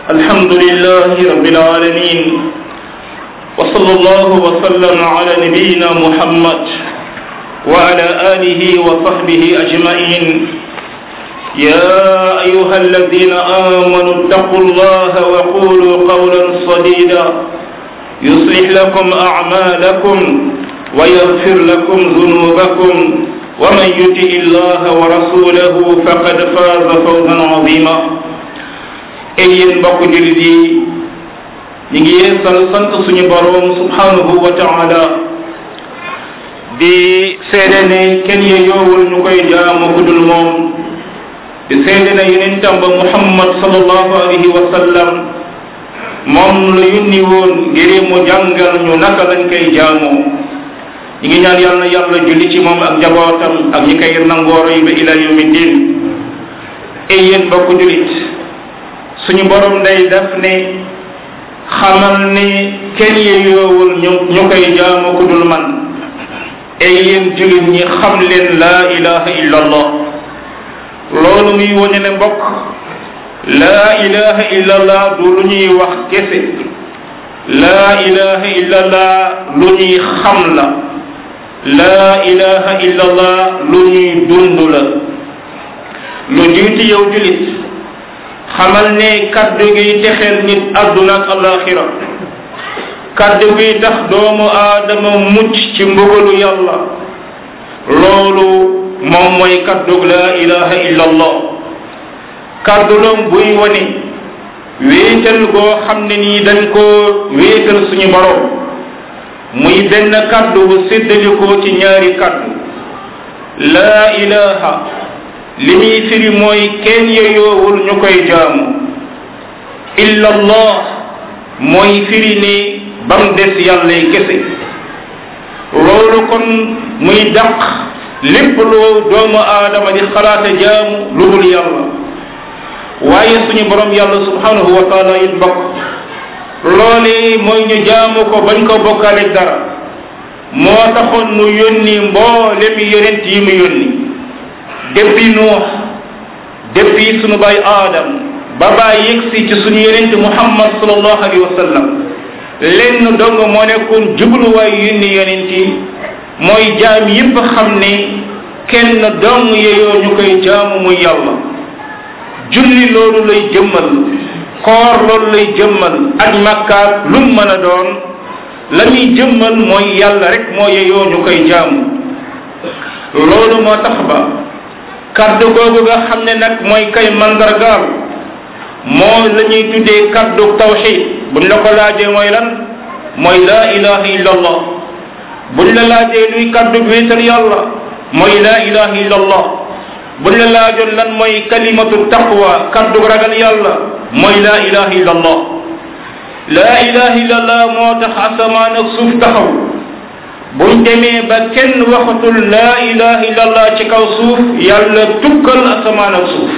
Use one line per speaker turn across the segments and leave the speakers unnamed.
الحمد لله رب العالمين وصلى الله وسلم على نبينا محمد وعلى آله وصحبه أجمعين يا أيها الذين آمنوا اتقوا الله وقولوا قولا صديدا يصلح لكم أعمالكم ويغفر لكم ذنوبكم ومن يطع الله ورسوله فقد فاز فوزا عظيما ay yéen mbokk jullit yi ñu ngi yeesal sant suñu boroom subhanahu wa taala di seede ne kenn ye yoowul ñu koy jaamu ku dul moom di seede ne yonentam ba muhammad sallallahu alayhi wa sallam moom la yónni woon ngir mu jàngal ñu naka lañ koy jaamoo ñi ngi ñaan yàlla na yàlla julli ci moom ak njabootam ak ñi koy nangoo roy ba ila yawmi din ay yéen mbokk jullit suñu borom day def ne xamal ne kenn yeyoowul ñu ñu koy jaamu ku dul man ay yéen jullit ñi xam leen laa ilaha illa allah loolu muy wone ne mbokk laa ilaha illa allah du lu ñuy wax kese laa ilaha illa allah lu ñuy xam la laa ilaha illa allah lu ñuy dund la lu jiitu yow jullit xamal ne kaddu gi texeel nit adduna ak alaxira kaddu gi tax doomu aadama mucc ci mbugalu yàlla loolu moom mooy kaddu laa ilaha illa allah kaddu doom buy wone wéetal goo xam ne nii dañ koo wéetal suñu borom muy benn kaddu bu séddalikoo ci ñaari kaddu laa ilaha li muy firi mooy kenn yeyoowul ñu koy jaamu illa allah mooy firi ni bam des yàllay kese loolu kon muy daq lépp loo doomu aadama di xalaata jaamu lu dul yàlla waaye suñu borom yàlla subhanahu wa taala it mbokk loolee mooy ñu jaamu ko bañ ko bokkaale dara moo taxoon mu yónni mboolem yonent yi mu yónni depuis nuux depuis sunu baay aadam ba baay yegsi ci sunu yonent muhammad sallallahu alayhi wa sallam lenn dong moo nekkoon jubluwaay yónni yonent yi mooy jaam yépp xam ne kenn dong yeyoo ñu koy jaamu muy yàlla julli loolu lay jëmmal koor loolu lay jëmmal aj makkaat lu mu mën a doon la muy jëmmal mooy yàlla rek moo yeyoo ñu koy jaamu loolu moo tax ba kaddu googu nga xam ne nag mooy kay mandargaal moo la ñuy tuddee kaddu tawxid buñ la ko laajee mooy lan mooy laa ilaha illa allah buñ la laajee luy kaddu wéetal yàlla mooy laa ilaha illa allah buñ la laajoon lan mooy kalimatu taqwa kaddu ragal yàlla mooy laa ilaha illa allah laa ilaha illa allah moo tax asamaan ak suuf taxaw buñ demee ba kenn waxatul laa ilaha illa allah ci kaw suuf yàlla tukkal asamaan ak suuf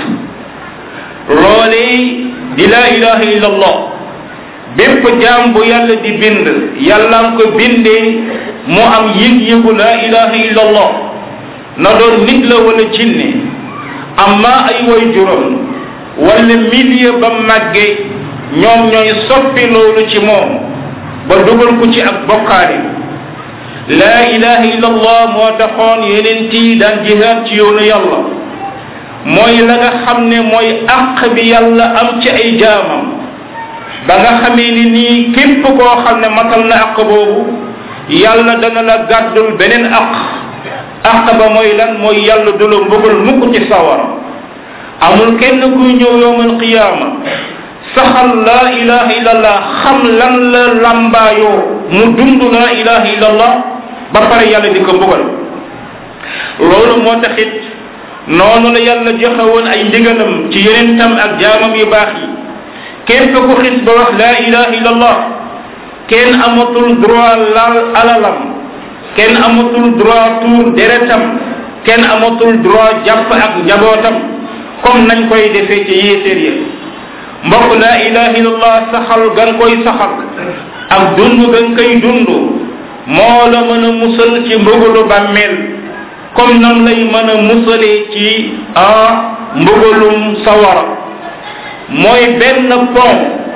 loolee di laa ilaha illa allah bépp jaam bu yàlla di bind yàlla nga ko bindee mu am yëg-yëgu laa ilaha illa allah na doon nit la wala jinne amma ay way juróom wala milieu ba màgge ñoom ñooy soppi loolu ci moom ba dugal ko ci ak bokkaale laa ilaha illa allah moo taxoon yeneen tii daan jihaad ci yoonu yàlla mooy la nga xam ne mooy àq bi yàlla am ci ay jaamam ba nga xamee ni nii képp koo xam ne matal na àq boobu yàlla dana la gàddul beneen àq àq ba mooy lan mooy yàlla du la mbugal mukk ci sawara amul kenn kuy ñëw yowmal qiyaama saxal laa ilaha illallah xam lan la lambaayoo mu dund laa ilaha illallah ba pare yàlla di ko mbugal loolu moo taxit noonu la yàlla joxe woon ay ndigalam ci yonentam ak jaamam yu baax yi képp ku xis ba wax laa ilaha illallah kenn amatul droit laal alalam kenn amatul droit tuur deretam kenn amatul droit jàpp ak njabootam comme nañ koy defee ci yéeséer ya mbokk laa ilaha illallah saxal gan koy saxal ak dund gan koy dund moo la mën a musal ci mbugalu bàmmeel comme nam lay mën a musalee ci ah mbugalum sawara mooy benn pont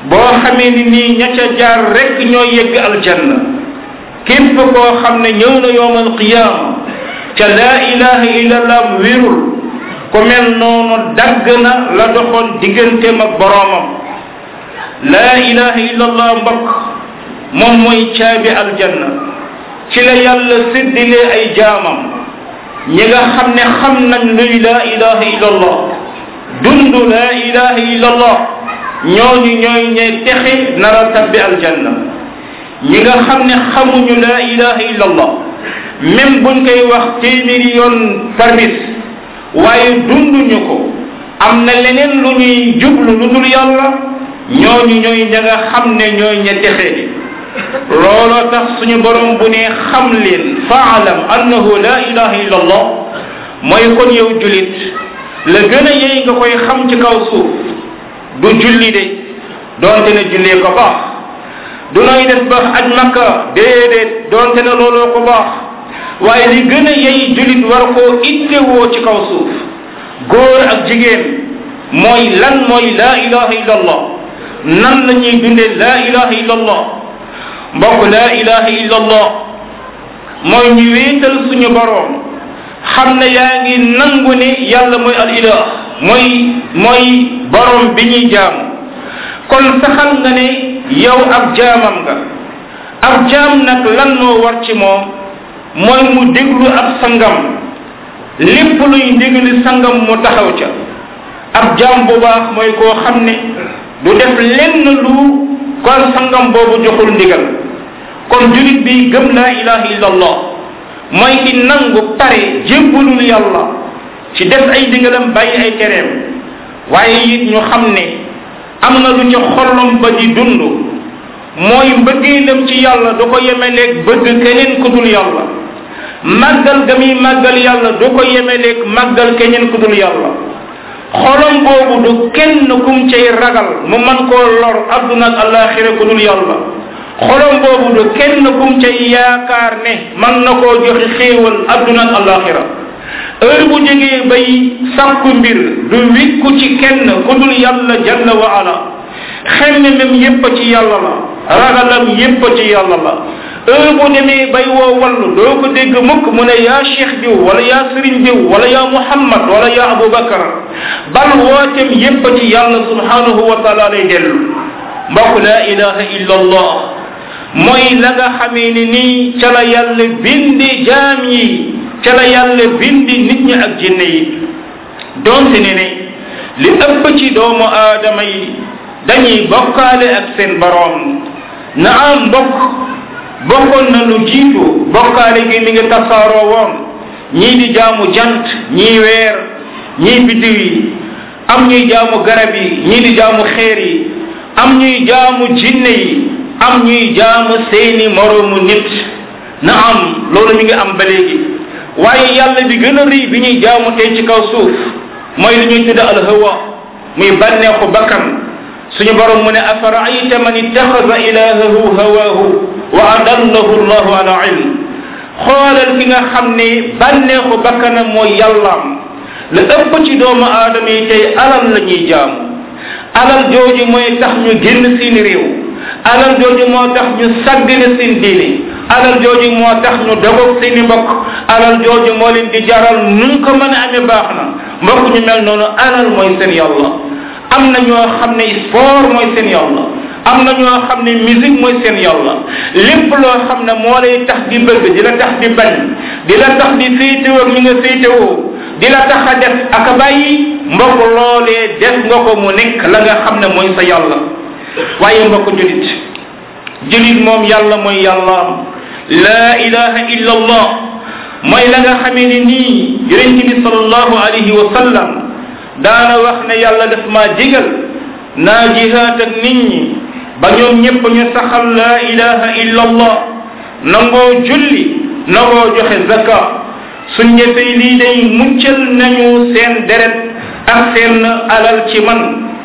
boo xamee ni nii ña ca jaar rek ñoo yegg aljanna képp koo xam ne ñëw na yowmal qiyaama ca laa ilaha illallah wérul ku mel noonu dagg na la doxoon digganteem ak boroomam laa ilaha illallah mbokk moom mooy caabi aljanna ci la yàlla séddilee ay jaamam ñi nga xam ne xam nañ luy laa ilaha illallah dund laa ilaha illallah ñooñu ñooy ñe texe nar a tabbi aljanna ñi nga xam ne xamuñu laa ilaha illallah même buñ koy wax téeméeri yoon par bis waaye dunduñu ko am na leneen lu ñuy jublu lu dul yàlla ñooñu ñooy ña nga xam ne ñooy ña texe looloo tax suñu borom bu ne xam leen faalam annahu la ilaha illa allah mooy kon yow julit la gën a yey nga koy xam ci kaw suuf du julli de doonte ne jullee ko baax du nooy def ba aj makka déedéet doonte ne looloo ko baax waaye li gën a yey julit war koo ittewoo ci kaw suuf góor ak jigéen mooy lan mooy la ilaha illa allah nan la ñuy dundee la ilaha illa allah mbokk la ilaha illa allah mooy ñu wéetal suñu boroom xam ne yaa ngi nangu ne yàlla mooy al ilah mooy mooy boroom bi ñuy jaamu kon saxal nga ne yow ab jaamam nga ab jaam nag lan moo war ci moom mooy mu déglu ab sangam lépp luy ndigali sangam mu taxaw ca ab jaam bu baax mooy koo xam ne du def lenn lu kon sangam boobu joxul ndigal kon julit bi gëm laa ilaha illa allah mooy ki nangu pare jébbalul yàlla ci def ay ndigalam bàyyi ay tereem waaye it ñu xam ne am na lu ca xolom ba di dund mooy mbëggeelam ci yàlla du ko yemeleeg bëgg keneen ku dul yàlla màggal ga muy màggal yàlla du ko yemeleeg màggal keneen ku dul yàlla xolom boobu du kenn kum cay ragal mu man koo lor adduna ak alaxira ku dul yàlla xolom boobu du kenn kum cay yaakaar ne man na koo joxe xéewal adduna ak alaxira heure bu jógee bay sàkku mbir du wikku ci kenn ku dul yàlla jalla wa ala xemme mem yépp ci yàlla la ragalam yépp ci yàlla la heure bu demee bay woo wallu doo ko dégg mukk mu ne yaa cheikh diw wala yaa sëriñ diw wala yaa muhammad wala yaa abubakar bal wootem yépp ci yàlla subhanahu wa taala lay dellu mbokk la ilaha illa allah mooy la nga xamee ni nii ca la yàlla bindi jaam yi ca la yàlla bindi nit ñi ak jinne yi donte ne ne li ëpp ci doomu aadama yi dañuy bokkaale ak seen boroom na am mbokk bokkoon na lu jiitu bokkaale gi mi ngi tasaaroo woon ñii di jaamu jant ñii weer ñii biddiw yi am ñuy jaamu garab yi ñii di jaamu xeer yi am ñuy jaamu jinne yi am ñuy jaamu seeni moroomu nit na am loolu mi ngi am ba léegi waaye yàlla bi gën a rëy bi ñuy jaamu tey ci kaw suuf mooy li ñuy tudde alhawa muy bànneexu bakkan suñu borom mu ne afaraayta man ittaxada ilahahu hawahu wa adallahu llahu ala ilm xoolal ki nga xam ne bànneexu bakkanam mooy yàllaam la ëpp ci doomu aadama yi tey alal la ñuy jaamu alal jooju mooy tax ñu génn seen réew alal jooju moo tax ñu saggane seen diine alal jooju moo tax ñu dogoog seeni mbokk alal jooju moo leen di jaral nu ko mën a amee baax na mbokk ñu mel noonu alal mooy seen yàlla am na ñoo xam ne sport mooy seen yàlla am na ñoo xam ne musique mooy seen yàlla lépp loo xam ne moo lay tax di bëgg di la tax di bañ di la tax di féetewoo ak ñi nga féetewoo di la tax a def ak a bàyyi mbokk loolee def nga ko mu nekk la nga xam ne mooy sa yàlla waaye mbokk julit julit moom yàlla mooy yàllaam laa ilaha illa allah mooy la nga xamee ne nii yonent bi salallahu alayhi wa sallam daana wax ne yàlla daf maa digal naa jihaat ak nit ñi ba ñoom ñépp ñu saxal laa ilaha illa allah nangoo julli nangoo joxe zaka suñ defee lii day muccal nañu seen deret ak seen alal ci man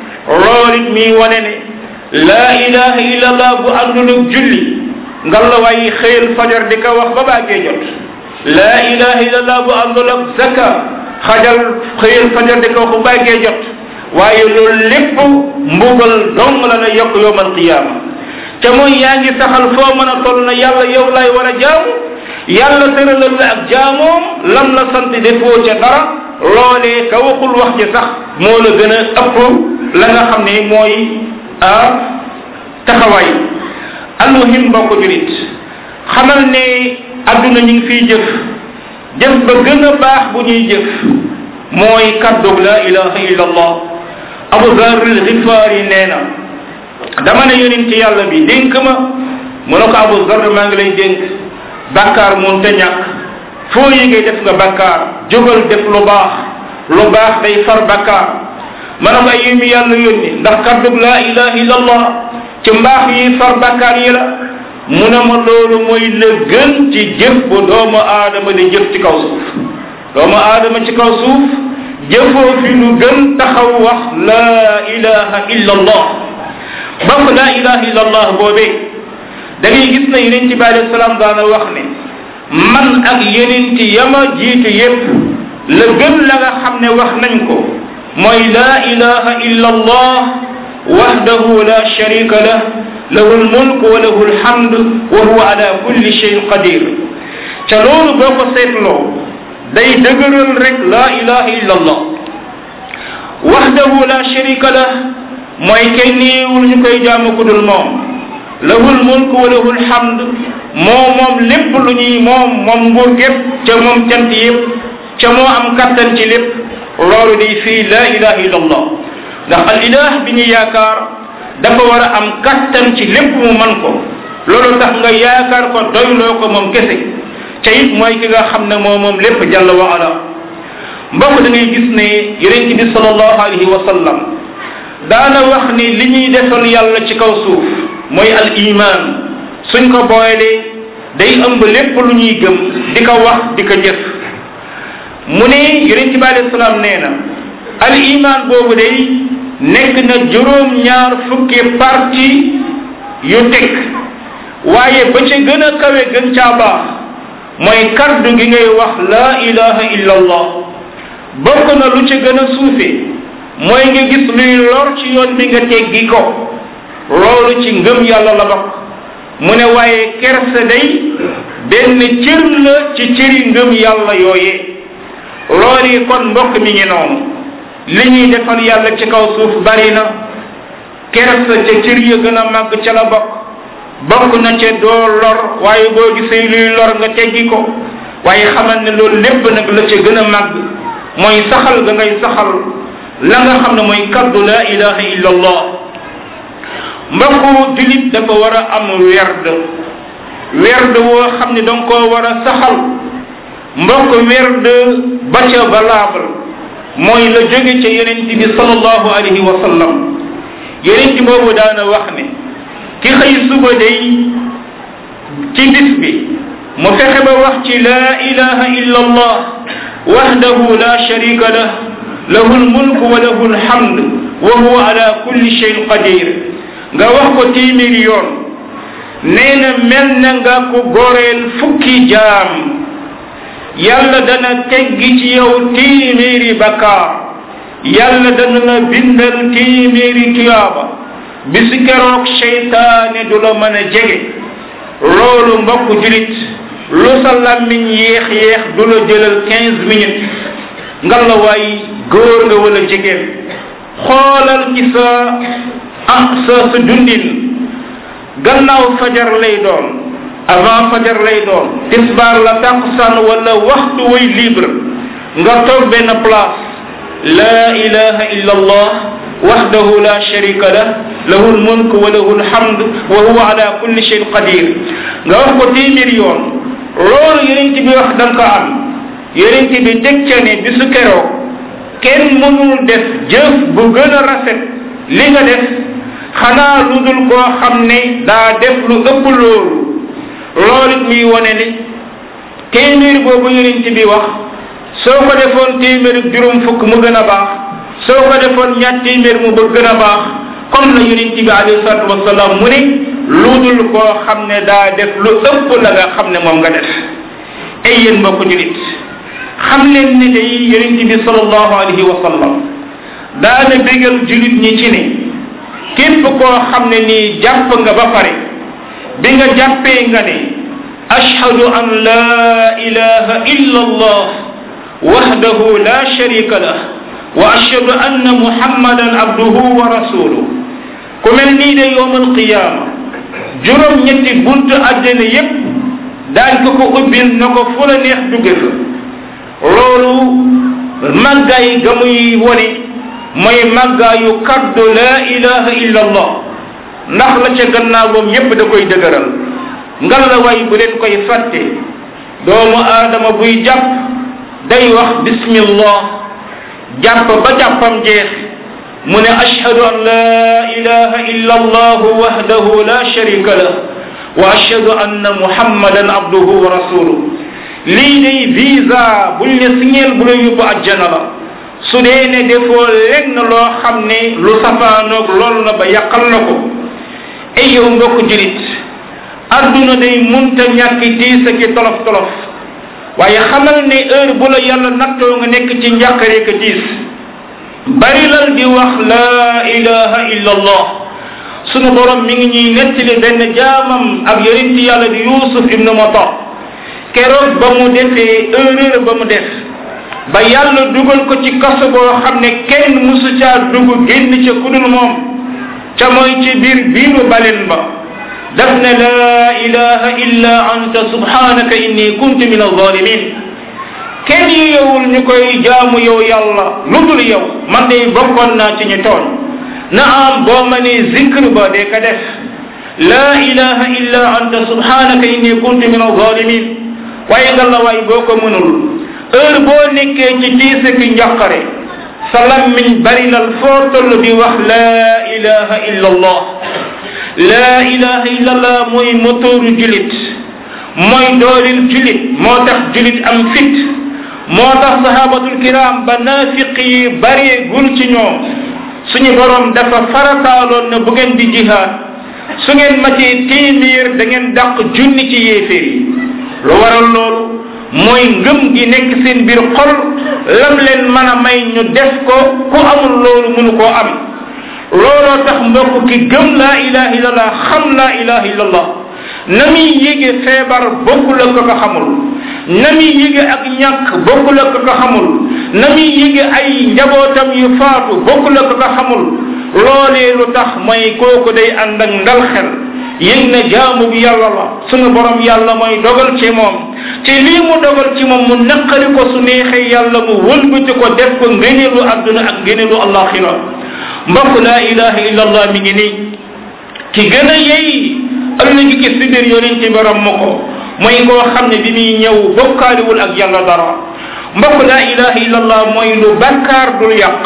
loolit mi wane ne laa ilaha illa allah bu àndul ak julli ngalla waaye xëyal fajar di ko wax ba baagee jot laa ilaha illa allah bu àndul ak zaka xajal xëyal fajar di ko wax ba baagee jot waaye loolu lépp mbugal dong dong la lay yokk yowmal qiyaama te mooy yaa ngi saxal foo mën a toll na yàlla yow lay war a jaamu yàlla tëralal la ak jaamoom lam la sant defoo ca dara loolee ka waxul wax ci sax moo la gën a ëpp la nga xam ne mooy ah taxawaay almuhim mbokk julit xamal ne adduna ñu ngi fiy jëf jëf ba gën a baax bu ñuy jëf mooy kaddu la ilaha illa allah abu zar al xifaari nee na dama ne yonent yàlla bi dénk ma mu ne ko abu zar maa ngi lay dénk bakkaar mun te ñàkk foo yégee def nga bakkaar jógal def lu baax lu baax day far bakkaar ma ne ko ay yémi yàlla yónni ndax kaddu la ilaha illa allah ci mbaax yi far bakkaar yi la mu ne ma loolu mooy la gën ci jëf bu doomu aadama di jëf ci kaw suuf doomu aadama ci kaw suuf jëfoo fi lu gën taxaw wax laa ilaha illa allah bokk laa ilaha illa allah boobee da ngay gis na yeneen ci bi alayhi salaam daana wax ne man ak yeneen ci yama jiitu yépp la gën la nga xam ne wax nañ ko mooy laa ilaha illa allah wahdahu la sharika lah lahu lmulk wa lahu lhamd wa huwa ala kulli shayin qadir ca loolu boo ko seetloo day dëgëral rek la ilaha illa allah wahdahu la sharika lah mooy kenn néewul ñu koy jaamu ku dul moom lahu lmulk wa lahu lhamd moo moom lépp lu ñuy moom moom nguur gépp ca moom cant yépp ca moo am kattan ci lépp loolu day fii la ilaha illa allah ndax al ilah bi ñu yaakaar dafa war a am kattan ci lépp mu man ko loolu tax nga yaakaar ko doyloo ko moom kese ca it mooy ki nga xam ne moo moom lépp jàlla wa ala mbokk da ngay gis ne yonent bi salallahu alayhi wa sallam daana wax ni li ñuy defal yàlla ci kaw suuf mooy al iman suñ ko booyalee day ëmb lépp lu ñuy gëm di ko wax di ko jëf mu ne yonent bi alayhi salaam nee na al iman boobu day nekk na juróom ñaar fukki parti yu teg waaye ba ca gën a kawe gën caa baax mooy kaddu gi ngay wax la ilaha illa allah bokk na lu ca gën a suufe mooy nga gis luy lor ci yoon bi nga teggi ko loolu ci ngëm yàlla la bokk mu ne waaye kersa day benn cër la ci cëri ngëm yàlla yooyee loolu kon mbokk mi ngi noonu li ñuy defal yàlla ci kaw suuf bari na kersa ca cër ya gën a màgg ca la bokk bokk na ca doo lor waaye boo gisee luy lor nga teggi ko waaye xamal ne loolu lépp nag la ca gën a màgg mooy saxal ga ngay saxal la nga xam ne mooy kaddu la ilaha illa allah mbokku julit dafa war a am werd werd woo xam ne danga koo war a saxal mbokk werd ba ca valable mooy la jóge ca yonent bi sallallahu alayhi wa sallam yonent boobu daana wax ne ki xëy suba day ci bis bi mu fexe ba wax ci la ilaha illa allah wahdahu la sharika lah lahu lmulk wa lahu lhamd wa huwa ala kulli shayin qadir nga wax ko téeméeri yoon nee na mel na nga ko goreel fukki jaam yàlla dana teggi ci yow téeméeri bakkaar yàlla dana la bindal téeméeri tuyaaba bisu keroog seytaane du la mën a jege loolu mbokk julit lu sa làmmiñ yéex yéex du la jëlal quinze minutes nga la waay góor nga wala jigéen xoolal ci sa ah sa sa dundin gannaaw fajar lay doon avant fajar lay doon tisbaar la tàkkusaan wala waxtu way libre nga toog benn place la ilaha illa allah wahdahu la sharika lah lahu lmulk wa lahu lhamd wa huwa ala kulli shayin qadir nga wax ko téeméer yoon loolu yonent bi wax da nga ko am yonent bi teg ca ne bisu keroog kenn mënul def jëf bu gën a rafet li nga def xanaa lu dul koo xam ne daa def lu ëpp loolu loolu it muy wone ne téeméer boobu yonent bi wax soo ko defoon téeméer ak juróom fukk mu gën a baax soo ko defoon ñaar téeméer mu ba gën a baax comme la yonent bi alayhi salatu wasalaam mu ne lu dul koo xam ne daa def lu ëpp la nga xam ne moom nga def ay yéen mbokk julit xam leen ne day yonent bi sallallahu alayhi wa sallam daana bégal julit ñi ci ne képp koo xam ne nii jàpp nga ba pare bi nga jàppee nga ne ashhadu an la ilaha illa allah wahdahu la sharika lah wa ashhadu anna muhammadan abduhu wa rasuluh ku mel nii de yowm alqiyama juróom ñetti buntu àddina yépp daañ ko ko ubbil na ko fu la neex dugge fa loolu màggaay ga muy wone mooy màggaayu kaddu la ilaha illa allah ndax la ca gannaawam yépp da koy dëgëral ngal la way bu leen koy fàtte doomu aadama buy jàpp day wax bismillah jàpp ba jàppam jeex mu ne ashhadu an la ilaha illa allah wahdahu la sharika lah wa ashhadu anna muhammadan abduhu wa rasuluh lii day visa buñ ne signeel bu la yóbbu àjjana la su dee ne defoo lenn loo xam ne lu safaanoog loolu la ba yàqal na ko ay yow mbokk julit adduna day munta ñàkk tiis ak tolof tolof waaye xamal ne heure bu la yàlla nattoo nga nekk ci njàqare ka tiis bari lal di wax la ilaha illa allah sunu borom mi ngi ñuy nettali benn jaamam ak yonenti yàlla di yusuf ibnu mata keroog ba mu defee erreur ba mu def ba yàlla dugal ko ci kaso boo xam ne kenn musu caa dugg génn ca kudul moom ca mooy ci biir biiru balen ba daf ne laa ilaha illa anta subhanaka inni kuntu min alzalimin kenn yowul ñu koy jaamu yow yàlla lu dul yow man de bokkoon naa ci ñu tooñ na am boo ma ne zikr ba de ka def laa ilaha illa anta subhanaka inni kuntu min alzalimin waaye nga la waay boo ko mënul heure boo nekkee ci tiise ki njàqare sa lammiñ bari lal foo toll di wax laa ilaha illa allah laa ilaha illa allah mooy motooru julit mooy doolil julit moo tax julit am fit moo tax sahabatul kiram ba naafiq yi baree gul ci ñoom suñu borom dafa farataaloon na bu ngeen di jihaad su ngeen matee téeméer da ngeen dàq junni ci yéeféer yi lu waral loolu mooy ngëm gi nekk seen biir xol lam leen mën a may ñu def ko ku amul loolu mënu koo am looloo tax mbokk ki gëm laa ilaha illallah xam laa ilaha illallah na muy yége feebar bokkul ak ko xamul na muy yége ak ñàkk bokkul ak ko xamul na muy yége ay njabootam yu faatu bokkul ak ko xamul loolee lu tax mooy kooku day ànd ak ndal xel yëg na jaamu bi yàlla la sunu borom yàlla mooy dogal ci moom ci lii mu dogal ci moom mu naqari ko su neexee yàlla mu wëlbati ko def ko ngëneelu àdduna ak ngëneelu allaxira mbokk laa ilaha illa allah mi ngi nii ki gën a yey ëllëgi ki si biir yonente bi ram ma ko mooy koo xam ne bi muy ñëw bokkaaliwul ak yàlla dara mbokk laa ilaha illa allah mooy lu bakkaar dul yàq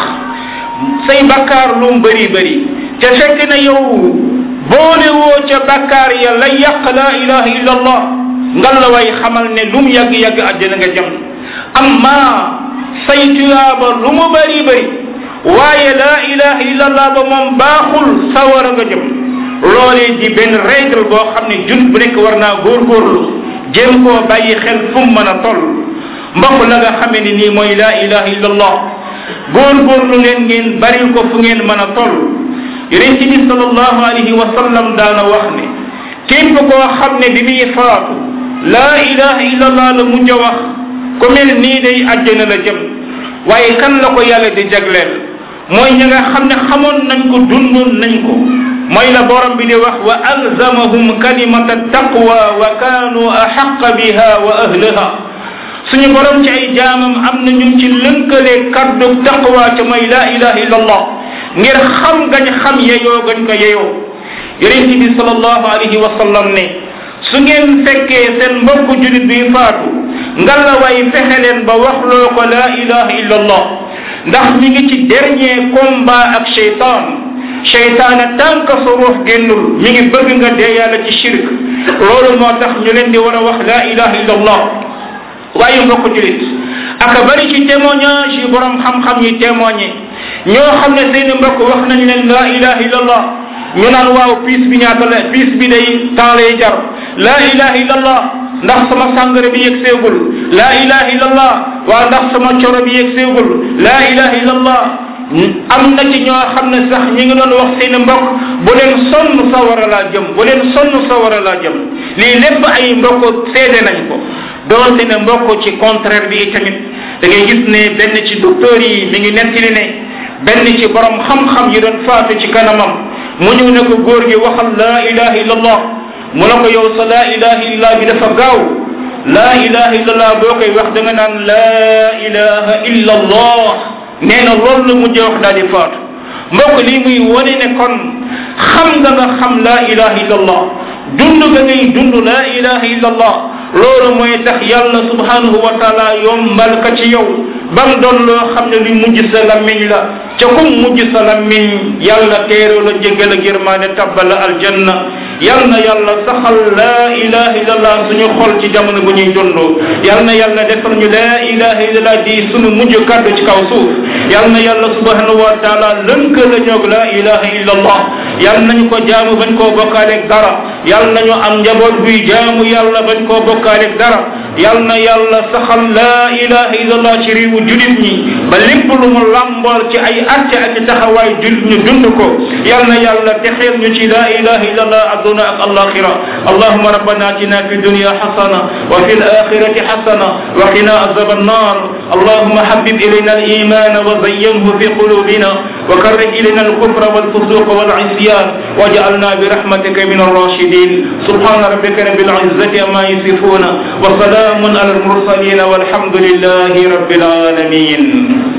say bakkaar lu mu bëri bëri te fekk na yow boole woo ca bakkaar ya la yàq laa ilaha illa allah ngal la way xamal ne lu mu yàgg-yàgg àddina nga jëm amma say tuyaaba lu mu bëri bëri waaye laa ilaha illa allah ba moom baaxul sawara nga jëm loolee di benn règle boo xam ne jun bu nekk war naa góorgóorlu jéem koo bàyyi xel fu mu mën a toll mbokk la nga xamee ni nii mooy laa ilaha illa allah góorgóorlu leen ngeen baril ko fu ngeen mën a toll yonent bi sallallahu alayhi wa sallam daana wax ne képp koo xam ne bi muy faatu laa ilaha illa allah la mujj a wax ku mel nii day àjjana la jëm waaye kan la ko yàlla di jagleel mooy ñi nga xam ne xamoon nañ ko dundoon nañ ko mooy la borom bi di wax wa alzamahum kalimata taqwa wa kaanu axaqa biha wa ahlaha suñu borom ci ay jaamam am na ñu ci lënkale kaddu taqwa ca mooy la ilaha illa allah ngir xam gañ xam yeyoo gañ ko yeyoo yonent bi sallallahu alayhi wa sallam ne su ngeen fekkee seen mbokk julit bi faatu ngalla way fexe leen ba waxloo ko la ilaha illa allah ndax mi ngi ci dernier combat ak cheytan cheytaana tànk sa ruux génnul mi ngi bëgg nga dee yàlla ci shirk loolu moo tax ñu leen di war a wax la ilaha illa allah waaye mbokk julit aka bari ci témoignage yi borom xam-xam yi témoigné ñoo xam ne seeni mbokk wax nañ leen la ilaha illa allah ñu naan waaw piis bi ñaata la piis bi day temps lay jar la ilaha illa allah ndax sama sàngara bi yegg seegul la ilaha illa allah waa ndax sama coro bi yegg seegul la ilaha illa allah am na ci ñoo xam ne sax ñi ngi doon wax seen mbokk bu leen sonn sawara laa jëm bu leen sonn sawara laa jëm lii lépp ay mbokk seede nañ ko doonte ne mbokk ci contraire bi itamit da ngay gis ne benn ci docteur yi mi ngi nettali ne benn ci borom xam-xam yi doon faatu ci kanamam mu ñëw ne ko góor gi waxal laa ilaha illallah mu ne ko yow sa laa ilaha illallah bi dafa gaaw laa ilaha illallah boo koy wax da nga naan laa ilaha illallah nee na loolu la mujjee wax daal di faatu mbokk lii muy wane ne kon xam nga nga xam laa ilaha illallah dund nga ngay dund laa ilaha illallah loolu mooy tax yàlla subhanahu wa taala yombal ka ci yow bam doon loo xam ne li mujj sa lammiñ la ca kum mujj sa lammiñ yàlla teeroo la jéggal ak yërmaane tabbal la aljanna yal na yàlla saxal laa ilaha illallah suñu xol ci jamono bu ñuy dund yal na yàlla defal ñu laa ilaha illallah di suñu mujj kàddu ci kaw suuf yal na yàlla subhanahu wa taala lënk la ñoog laa ilaha illallah yal nañu ko jaamu bañ koo bokkaaleeg dara yal nañu am njaboot buy jaamu yàlla bañ koo bokkaaleeg dara yal na yàlla saxal laa ilaha illallah ci réewu julit ñi ba lépp lu mu làmbool ci ay atte ak taxawaay julit ñu dund ko yal na yàlla texeel ñu ci laa ilaha illallah الدنيا الآخرة اللهم ربنا اتنا في الدنيا حسنة وفي الآخرة حسنة وقنا عذاب النار اللهم حبب إلينا الإيمان وزينه في قلوبنا وكره إلينا الكفر والفسوق والعصيان واجعلنا برحمتك من الراشدين سبحان ربك رب العزة ما يصفون وسلام على المرسلين والحمد لله رب العالمين